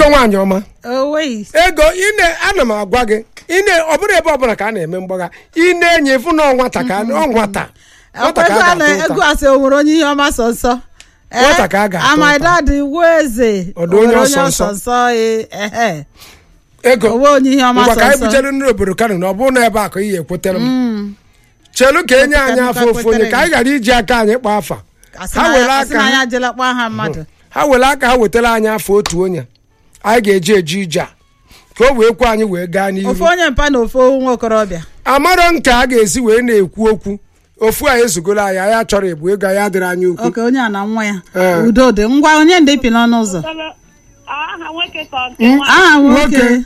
ego nwaanyị ọma oweyi ego ine ana m agwa gị ine ọ bụrụ ebe ọbụla ka a na-eme mgbagha ị na-enye fụ na ọ nwata ka a- ọ nwata nwata ka a ga-atụ ego ụta asị o nwere onye ihe ọma sọ nsọ Eh, Nwata ka a ga-atụ ụta. amaidadị wuo eze Ọ dị o onye nwere ọsọ nsọ. nsọ eh, ehe ego owe onye ihe ọma ngwa ka sọ anyị nsọ bujere ndị obodo kano na ọ bụrụ na ebe a ka ihe ekwetere m chelu ka enye anyị Ekweta afọ ofu onye kwetere ka anyị ghara iji aka anyị kpaa afa Asị ha na were ya- asị aka na ha- ya jela kpọọ aha mmadụ ha were aka ha wetara anyị afọ otu onye anyị ga-eji eji ije a ka o wee kwe anyị wee gaa ofe n'ihu onye mpa na ofe nwa okorobịa amarọ nke a ga-esi wee na-ekwu okwu ofu anyị ezugoro anyị anyị achọrọ ebu ego anyị adịrị anyị ukwu oke onye a na nwa ya Eh. udo dị ngwa onye ndị pi n'ọnụ ụzọ aha nwoke ka ọ nke nwa aha nwoke Nwoke.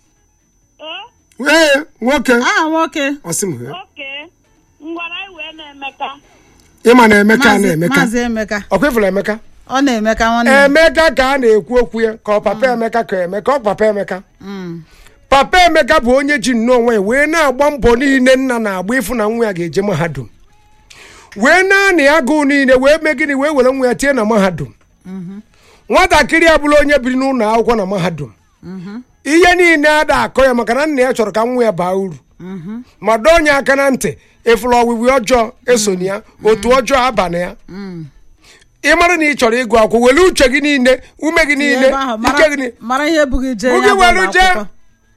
o ee nwoke aha nwoke ọsị m hụ oke ngwara anyị wee na-emeka ịma na emeka Maazị- na-emeka maazị emeka ọkwa ifụrụ emeka ọ na-emeka nwanne m. emeka ka a na-ekwu okwu ya ka ọ papa emeka ka emeka ọ papa emeka Mm. papa emeka bụ onye ji nnọọ onwe ya wee na-agba mbọ niile nna na-agba ịfụ na nwa ya ga-eje mahadum wee naanị agụụ niile wee mee gịnị wee were nwa ya tie na mahadum nwatakịrị a bụrụ onye biri n'ụlọ akwụkwọ na mahadum ihe niile ada akọ ya maka na nna ya chọrọ ka nwa ya baa uru ma dọọ onye aka na ntị ịfụrụ ọwiwi ọjọọ esoni ya otu ọjọọ aba na ya ị mara na ị chọrọ ịgụ akwụkwọ were uche gị niile ume gị niile Ebe ahụ, ike mara- gị niile mara ihe bughị jee Bughị ya bụ welu ụlọ jee. akwụkwọ.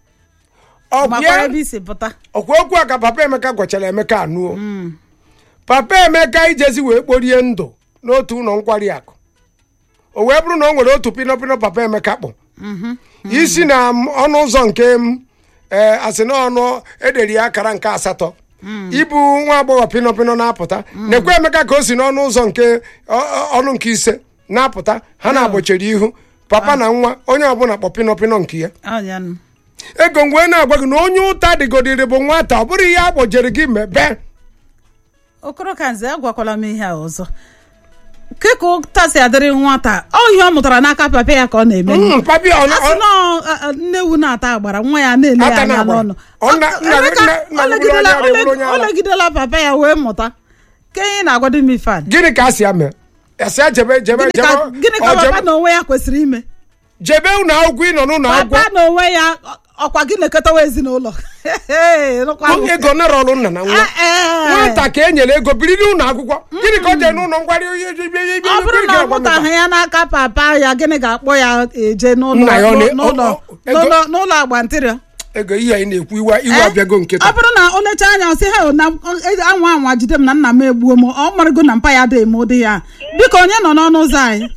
ọ makwa bịa ebe isi pụta ọkwa okwu a ka papa emeka gwachara emeka anụọ papa emeka ijezi wee kporie ndụ n'otu ụlọ nkwari akụ o wee bụrụ na o nwere otu pinọpinọ papa emeka kpụ isi na m- ọnụ ụzọ nke m ee asị na ọnụ ederi ya akara nke asatọ ịbụ nwa agbọghọ pinọpinọ na-apụta nekwe emeka ka o si n'ọnụ ụzọ nke ọ- ọ- ọnụ nke ise na-apụta ha na-agbochiri ihu papa na nwa onye ọbụla kpọ pinọpinọ nke ya Ọ ya nụ. ego ngwe na-agwa gị na onye ụta dịgodiri bụ nwata ọ bụrụ ihe agbojere gị mebe okoro ka nze agwakwala m ihe a ọzọ keka ụta si adịrị nwata ọ ihe ọ mụtara n'aka papa ya ka ọ na-eme Mm, papi ọ- a sị ọ- na ọ- a- a- nnewu na-ata agbara nwa ya na-ele ya Ata anya na-agbara. n'ọnụ Ọ na- Ọ- nna- Emeka, nna- nna o bụrụ legidela- onye ara, o leg- bụrụ onye o ara. legidela papa ya wee mụta ke ihe na-agwado m ife a gịnị ka a si ame esi ya jebe jebe Gịnị jebe ka- gịnị ka ọ, papa jebe- na onwe ya kwesịrị ime jebe ụlọ akwụkwọ ịnọ n'ụlọ papa akwụkwọ na onwe ya ọ- ọkwa gị na-ekọtawa ezinụlọ Nụkwa m. ego nara ọrụ nna na nwa Ah, eh. nwata ka e nyere ego biri n'ụlọ akwụkwọ gịnị ka o jee n'ụlọ nkwari ọ bụrụ na ọ mụtaghị ya n'aka papa ya gịnị ga-akpọ ya eje n'ụlọ Nna ya ọ na- n'ụlọ ọ- ọ- ego- n'ụlọ n'ụlọ agbantịrị ego ihe anyị na-ekwu iwe iwe Eh? abịago ọ nkịta bụrụ na o lechaa anya ọ sị ha na anwa anwa jide m na nna m egbuo m ọ marịgo na mpa ya dị eme ụdị ya biko onye nọ n'ọnụ ụzọ anyị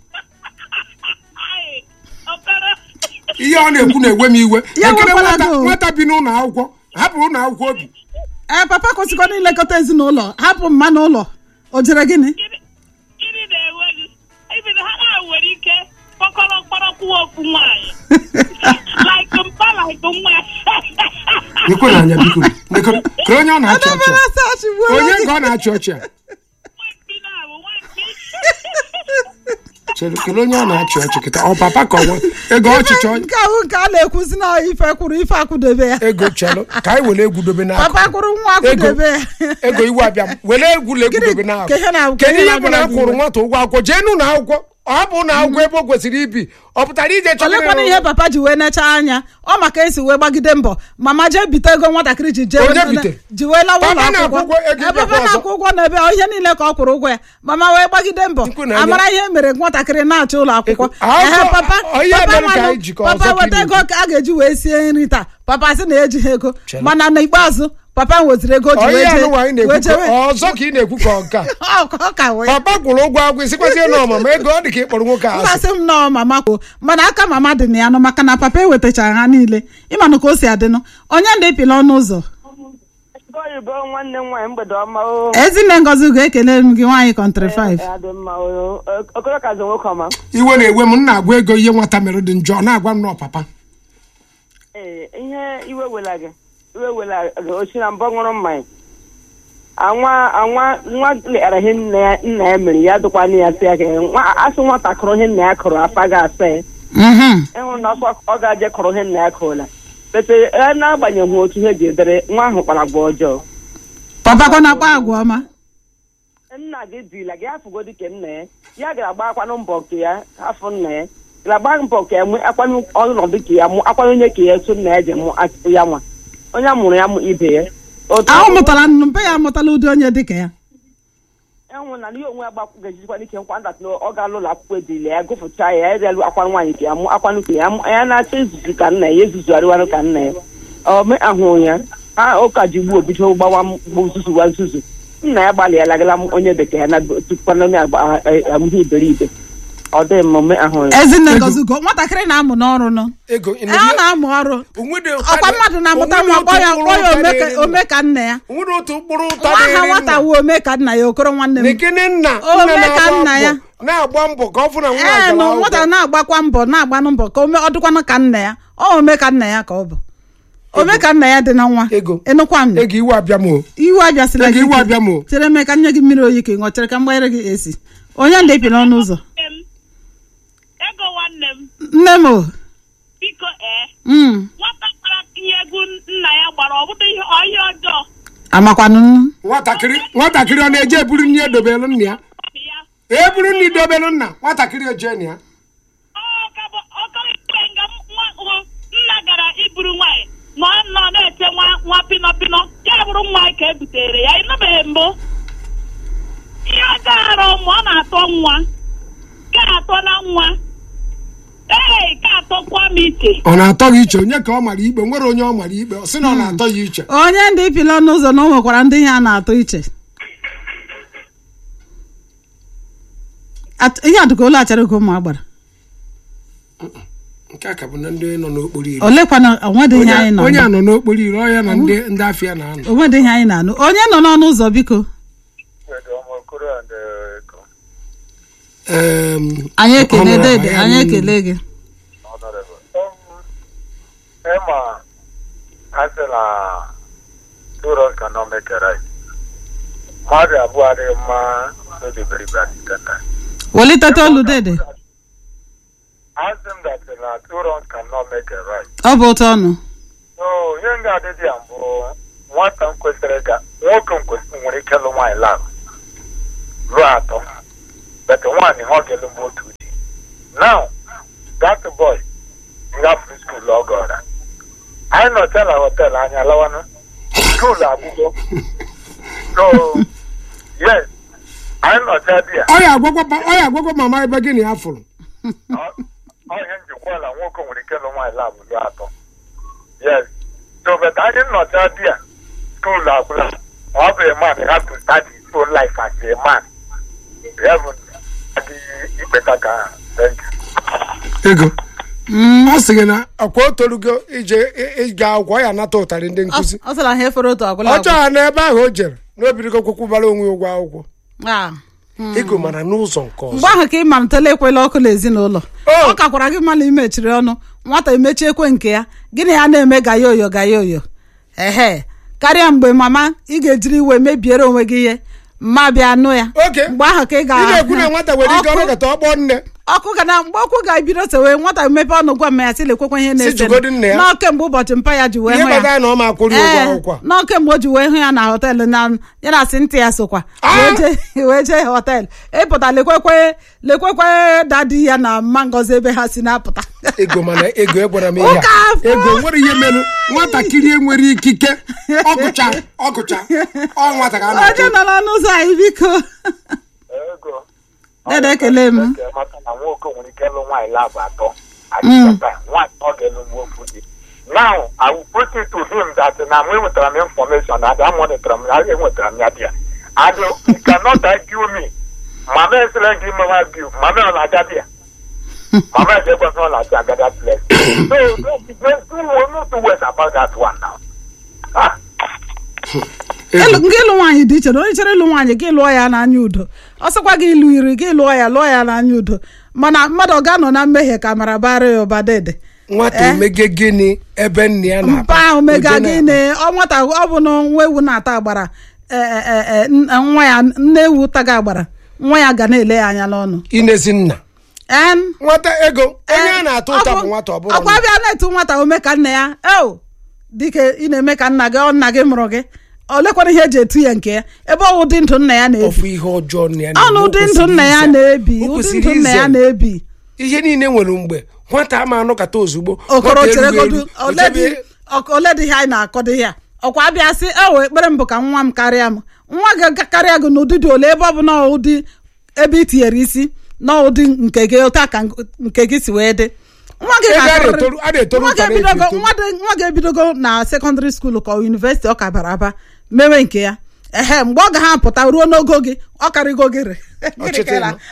anyị ọkara ihe ọ na-ekwu na-ewe m iwe Ya ekele ewekwala nwata gị o. nwata bi n'ụlọ akwụkwọ hapụ ụlọ akwụkwọ obi ee papa kwesịkwana ilekọta ezinụlọ hapụ mma n'ụlọ o jere gịnị gịnị gịnị na-enwe gị ibido ha na-nwere ike kpọkọrọ mkpọrọkwuwa okwu nwaanyị like mpa like nwa nekwe na anya biko nekwe ka onye ọ na-achị ọchị Adabere saachị gbuo a. onye gị. ka ọ na-achị ọchị a nwampi na-abụ nwampi chere kele onye ọ na-achị ọchị kịta ọ papa ka ọ nwe ego ọchịchị ọ- nke ahụ nke a na-ekwuzi na ife kwuru ife akwụdobe ya ego chelụ ka anyị were egwu dobe n'akụ papa kwuru nwa akwụdobe ya ego iwu abịa m were egwu la egwu Gịnị- dobe n'akụ ka ihe na- ka kedu ihe ihe bụ na na-abịara gị akwụrụ iwe? nwata ụgwọ akwụkwọ jee n'ụlọ akwụkwọ ọ hapụ ụlọ akwụkwọ ebe o kwesịrị ibi ọ pụtara ije chọrọ olekwana ihe papa ji wee nechaa anya ọ maka esi wee gbagide mbọ mama jee bite ego nwatakịrị ji jee Onye bitere? ji wee lawa Papa ụlọ na-akwụ ụgwọ ego akwụkwọ ịbịakwa papa ọzọ. na-akwụ ụgwọ na ebe ihe niile ka ọ kwụrụ ụgwọ ya mama wee gbagide mbọ Nkwu na anya. amara ihe mere nwatakịrị na-achọ ụlọ akwụkwọ Eko- Ah, Ehe, ọzọ- papa ọ- ihe papa mere ka nwanụ, anyị jikọọ papa ọzọ ka weta ị ego ka a ga-eji wee sie nri taa papa sị na ejighị ego Chere. mana n'ikpeazụ papa nweziri ego ji onye wee ya jee nụnwa anyị wee na-ekwu ka- jewe ọzọ ka ị na-ekwu ka ọ nke a ọ ka ọ ka wee papa kwụrụ ụgwọ akwụ sikwazie na ọmụma ego ọ dị ka ịkpọrọ nwoke a asị mmasị m nọọ mama kwuo mana aka mama dị na ya nụ maka na papa ewetachara ha niile ịmanụ ka o si adịnụ onye ndị pịla ọnụ ụzọ oyibo nwanne m nwaanyị mgbede ọma o ezinne ngozi ga-ekele m gị nwaanyị kọntrị 5 ya dị mma o okoro ka zụ nwoke ọma iwe na-ewe m nna agwa ego ihe nwata mere dị njọ ọ na-agwa m nọ papa ee ihe iwe wela gị iwe wela gị ochi na mbọ ṅụrụ mmanya anwa anwa nwa leghara ihe nna ya nna ya mere ya dụkwana ya sị ya ka nwa asị nwata kụrụ ihe nna ya kụrụ afa ga-asa ya ịhụ na ọkwa ọ ga-aje kụrụ ihe nna ya kụrụla pete ya na-agbanyeghị otu ihe ji edere nwa ahụ kpara agwa ọjọọ papa kwa na-akpa agwa ọma nna gị dila gị afụgo dịka nna ya ya ga-agbakwanụ mbọ nke ya afọ nna ya gba mbọ ka enwe akwanụ ọnọdụ ka ya mụ akwanụ onye ka ya so nna ya ji mụ asị ya nwa onye a mụrụ ya mụ ibe ya otu ahụ mụtara nnụ mbe ya amụtala ụdị onye dịka ya enwụ na ihe onwe ya gbakwu ga-ejizikwa n'ike nkwa ndatị na ọ ga-alụ ụlọ akwụkwọ edile ya gụfụcha ya ya rịalụ akwa nwaanyị ka ya mụ akwanụ ka ya mụ ya na-achọ izuzu ka nna ya ezuzugharịwanụ ka nna ya ome ahụ ya ha ụka ji gbuo bido gbawa mgbu nzuzu wa nzuzu nna ya gbalịala gala m onye bekee ya na tukwana onye agba amụhe iberibe ọ dị mmume ahụ ya ezinne gozigo nwatakịrị na-amụ n'ọrụ nọ ego ị ọ na-eri- na-amụ ọrụ onwede ọkwa mmadụ na-amụta onwede nwa otu kpọ ya mkpụrụ kpọ ya ụta ome ka- na-eri nna. ome ka nna ya onwede otu mkpụrụ ụta nwa ha na-eri nwata nna. wuo ome ka nna ya okoro nwanne m nekene nna Ome nna ka na-agba nna ya. mbọ na-agba mbọ ka ọ fụ na nwa ee agara nụ akwụkwọ. nwata na-agbakwa mbọ na-agbanụ mbọ ka ome ọ dịkwanụ ka nna ya ọ ome ka nna ya ka ọ bụ ome ka nna ya dị na nwa Ego. ịnụkwa m ego iwe abịa m o iwu abịasịla ego gị iwe ike. abịa m o chere mee ka nye gị mmiri oyi ka ị ṅụchere ka mgbanyere gị esi onye ndị epi n'ọnụ ụzọ Nne m, ego nwanne m nne m o biko ee mm, nwata gbara ihe egwu nna ya gbara ọ bụrụ ihe ọhịa ọjọọ amakwanụ nnu nwatakịrị nwatakịrị ọ na-eje eburu nri edobelu nna ya ọ ya eburu nri dobelu nna nwatakịrị ojee na ya ọkọrịkpe nga nwa hụ nna gara iburu nwaanyị ma ọ nọ na-eche nwa nwa pịnọ pịnọ ya bụrụ nwa ka e butere ya ịnụbeghị mbụ ihe ọjọọ arụ ma ọ na-atọ nwa ka atọ na nwa ee ka atọkwa m iche ọ na-atọ gị iche onye ka ọ mara ikpe nwere onye ọ mara ikpe ọ sị na ọ na-atọ ya iche onye ndị ipi n'ọnụ ụzọ na o nwekwara ndị ihe a na-atụ iche At- ihe adịka olu achara ka ụmụ agbara nke a ka bụ na ndị nọ n'okporo iri olekwana onwedị ihe anyị onye a na-anụ nọ n'okporo iri ọ ya na ndị ndị afịa na-anọ onwedị ihe anyị na-anụ onye nọ n'ọnụ ụzọ biko Em, anyị ekele Honorable, dede anyị anyị anụ- ekele gị Emma, I said, uh, two wrongs cannot make a right. Mmadụ abụọ adịghị mma n'odebere ibe anyị tata. welitete olu dede I think that uh, two wrongs cannot make a right. ọ bụ ụtọ ọnụ So, ihe ndị adịghị ya mbụ nwata m kwesịrị ka nwoke m kwesịrị nwere ike lụ nwaanyị lab ruo atọ but nwaanyị ha ọ ga-elu mgbe otu di now that boy ngafe skuul ọ gara anyị nọcha na họteelụ anyị alawanụ skuul agwụgo so yes anyị nọcha di ya ọ ya agwagwa pa- ọ ya agwagwa mama ebe gị na ya fụrụ ọ- ọ ihe njikwa na nwoke nwere ike lụ nwaanyị lab ruo atọ yes so but anyị nọcha di ya skuul agwụla ọ bụ a man have to start his own life as a man heaven adịghị ikpeta ka ha thank you ego ọ sị gị na ọkwa o torugo ije ị- ịga akwụkwọ ọ ya anata ụtarị ndị nkụzi ọ sịra ha efere otu agwụla ọjọọ ha n'ebe ahụ o jere na obirigo kwụkwụbara onwe ya ụgwọ akwụkwọ Ah. ego mara n'ụzọ nke mgbe ọzọ ahụ ka ị malitela ekwela ọkụ n'ezinụlọ Oh. ọ kakwara gị mma na imechiri ọnụ nwata emechi ekwe nke ya gịnị ya na-eme gaya oyo gaya oyo ehe karịa mgbe mama ị ga-ejiri iwe mebiere onwe gị ihe mma bịa nụ ya oke mgbe ahụ ka ị ga ị na-ekwu na nwata nwere ike Ọkụ- ọnọkọta ọkpọ nne ọkụ ga na mgbe ọkụ ga-ebido sewe nwata mepe ọnụ gwa mma ya sị lekwekwa ihe na-ese jigodi nna ya. na kemgbe ụbọchị mpa ya ji wee ihe hụ ya gbagara na ọ ma akwụrụ ya ụgwọ ee akwụkwọ a. nọ kemgbe o ji wee hụ ya na họteelụ na ya na asị ntị ya sokwa Ah! wee jee- wee jee họteelụ ịpụta lekwekwe lekwekwe dadi ya na mma ngozi ebe ha si na-apụta ego mana ego egwara m ihe Ụka a afọ. ego nwere ihe mere nwatakịrị enwere ikike ọgụcha ọgụcha ọ nwata ka a onye na-achọ nọ n'ọnụ ụzọ anyị biko ego dede ekele m maka na nwoke nwere ike ịlụ nwaanyị lab atọ adịkọta nwaanyị ọ ga-elu mgbe ofu di now i will put it to him that na m enwetara m information and amonitara m ya enwetara m ya dị ya and you cannot argue me mama esere gị mewa argue mama ọ na-aga dị ya mama eze ekwesị ọ na-achị agada place so don't be don't do no too west about that one now ah Ịlụ- nke ịlụ nwaanyị dị iche na onye chọrọ ịlụ nwaanyị gị lụọ ya n'anya udo ọ sịkwa gị ịlụ iri gị lụọ ya lụọ ya n'anya udo mana mmadụ ọ ga-anọ na mmehie ka mara bara ya ụba dede nwata emege gịnị ebe nna ya na mpa ahụ mega gịnị ọ nwata ọ bụ na nwa ewu na-ata agbara e, e, e, e, n- nwa ya nne ewu taga agbara nwa ya ga na-ele ya anya n'ọnụ inezi nna En, nwata ego onye a en, na-atụ ọ ụta bụ- bụ nwata ọ bụrụ ọkwa bịa na-etu nwata ome ka nna ya eo dike ị na-eme ka nna gị ọ nna gị mụrụ gị olekwana ihe eji etu ya nke ya ebe ọ ụdị ndụ nna ya na-ebi ofu ihe ọjọọ nna ya ọnụ ụdị ndụ nna ya na-ebi o ụdị kwesịrị ndụ nna ya ize na-ebi ihe niile nwere mgbe nwata ama anọkata ozugbo okoro nwata chere erughị godu eru, ole dị ojebe- ọk- ole dị ihe anyị na-akọdo ya ọkwa abịa sị ewe ekpere m bụ ka nwa m karịa m nwa gị karịa gị n'ụdị dị ole ebe ọ bụ na ụdị ebe i tinyere isi na ụdị nke gị ụta ka nke gị si wee dị nwa gị Ebe a ga-akarịrị- na-etoru- a na-etoru nwa ụka na-eji ga-ebidogo etoru. nwa dị- nwa ga-ebidogo na sekọndịrị skuulu ka yunivesiti ọ ka bara aba mewe nke ya ehe mgbe ọ ga ha apụta ruo n'ogo gị ọ karịgo gị re Gịnị ka ị na-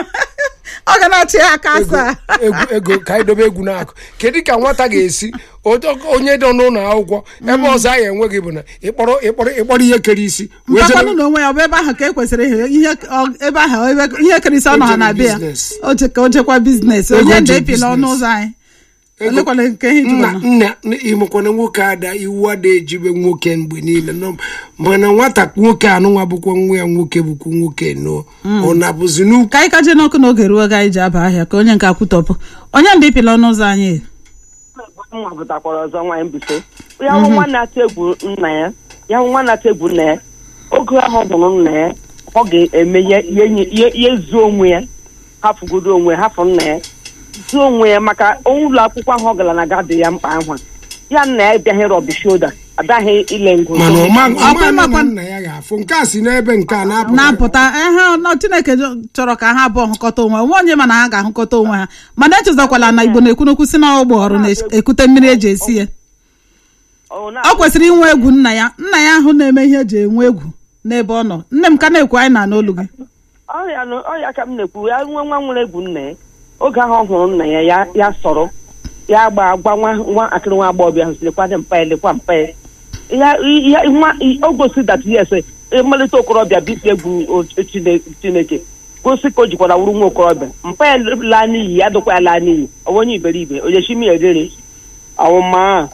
ọ ga na-achị ya aka asaa egwu ego ka anyị dobe egwu n'akụ kedu ka nwata ga-esi odo- onye nọ n'ụlọ akwụkwọ ebe ọzọ anyị enweghị bụ na ịkpọrọ ịkpọrọ ịkpọrọ ihe kere isi wee mpakwanụ jebe- na onwe ya ọ bụ ebe ahụ ka e kwesịrị ihe ihe ọ- ebe ahụ ebe- ihe kerịsị ọ nọ ha na be ya business. o je ka o jekwa biznes Ego onye je ndị epila ọnụ business. ụzọ anyị Ego- olekwala nke ihe nna jụrụ nna ịmakwana nwoke ada iwu ada ejibe nwoke mgbe niile nọ mana nwata nwoke anụnwa bụkwa nwa ya nwoke bụkwa nwoke nọ ọ na-abụzi n'ukwu ka anyị ka jee n'ọkụ n'oge ruo ga anyị ji aba ahịa ka onye nke akwụtọpụ onye ndị epila ọnụ ụzọ anyị nwa pụtakwara ọzọ nwaanyị mbute ya hụ nwa na-atụ egwu nna ya ya hụ nwa na-atụ egwu nna ya oge ahụ ọ hụrụ nna ya ọ ga-eme ya ya enyi- ya ya ezuo onwe ya hafụgodo onwe ya hafụ nna ya zuo onwe ya maka ụlọ akwụkwọ ahụ ọ gara na ga dị ya mkpa ahụ a. ya nna ya bịaghị rọbi shoda abịaghị ile ngụ mana ọma Ọ bụ ọma na makwa- nna ya ga-afụ nke a si n'ebe nke a na-apụta na-apụta ehe na chineke jọ- chọrọ ka ha abụọ hụkọta onwe ha nwa onye ma na ha ga-ahụkọta onwe ha mana echezakwala na igbo na-ekwu n'okwu si na ọgbọ ọrụ na-ekute mmiri eji esi ya Ọ na- ọ kwesịrị inwe egwu nna ya nna ya ahụ na-eme ihe eji enwe egwu n'ebe ọ nọ nne m ka na-ekwu anyị na n'olu gị ọrịa nọ- ọrịa ka m na-ekwu ya nwe nwa nwere egwu nna ya oge ahụ ọ hụrụ nna ya ya ya sọrọ ya gba agwa nwa nwa akịrị nwa agbọghọbịa ahụ silekwa dị mpa ya lekwa mpa ya ya ya nwa o gosi dat yes mmalite okorobịa bisi egwu o- Chine- chineke gosi ka o jikwara wuru nwa okorobịa mpa ya laa n'iyi ya dịkwa ya laa n'iyi ọwa onye iberibe ojechimi erere ọwụma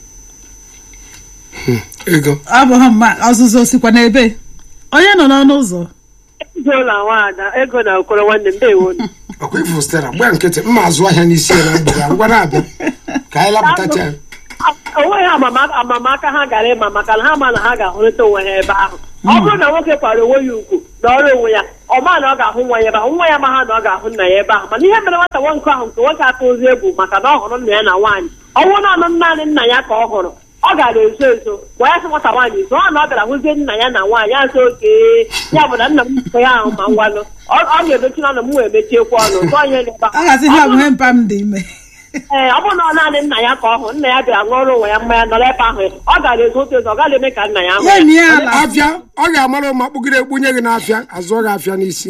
ego ọ bụ ha mma ọzụzụ sikwa n'ebe onye nọ n'ọnụ ụzọ ego na nwaada ego na okoro nwanne m ndewo ọkwa ifu stera gba nkịtị mma azụ ahịa n'isi ya na mgbede a ngwa na-abịa ka anyị lapụtacha onweghị amama- amamaka ha gara ịma maka na ha ma na ha ga-ahụrịta onwe ha ebe ahụ ọ bụrụ na nwoke kwara onwe ya ugwu na ọrụ onwe ya ọ ma na ọ ga-ahụ nwa ya ebe ahụ nwa ya ma ha na ọ ga-ahụ nna ya ebe ahụ mana ihe mere nwata nwoke ahụ nke nwoke atụzi egwu maka na ọ hụrụ nna ya na nwaanyị ọnwụ na ọnụ naanị nna ya ka ọ hụrụ ọ gara ezo ezo gwa ya sị nwata nwaanyị zo ọ na ọ bịara hụzie nna ya na nwaanyị ya sị oke ya bụ na nna m nke ya ahụ ma ngwanụ ọ ọ ga-emechi n'ọnụ m wee mechiekwa ọnụ tụọ ihe n'ebe a ga-asị ha bụ ihe mpa m dị ime ee ọ bụrụ na ọ naanị nna ya ka ọ hụ nna ya bịara ṅụọrọ onwe ya mmanya nọrọ ebe ahụ ọ gara ezo otu ezo ọ gaghị eme ka nna ya hụ ya ya enyi ya ala afịa ọ ga-amara ma kpụgide ekpunye gị n'afịa azụọ gị afịa n'isi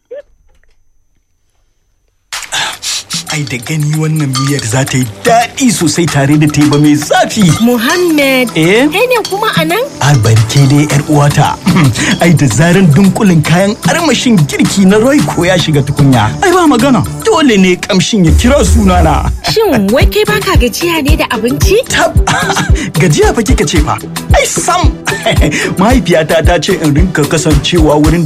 Ai da gani wannan miyar za ta yi daɗi sosai tare da teba mai zafi. Muhammad, Eh? kai ne kuma a nan? Albarke dai yar uwata. Ai da zaran dunkulin kayan armashin girki na Royco ya shiga tukunya. Ai ba magana. Dole ne kamshin ya kira sunana. Shin wai kai baka gajiya ne da abinci? Tab gajiya fa kika ce fa. Ai sam. Mahaifiyata ta ce in rinka kasancewa wurin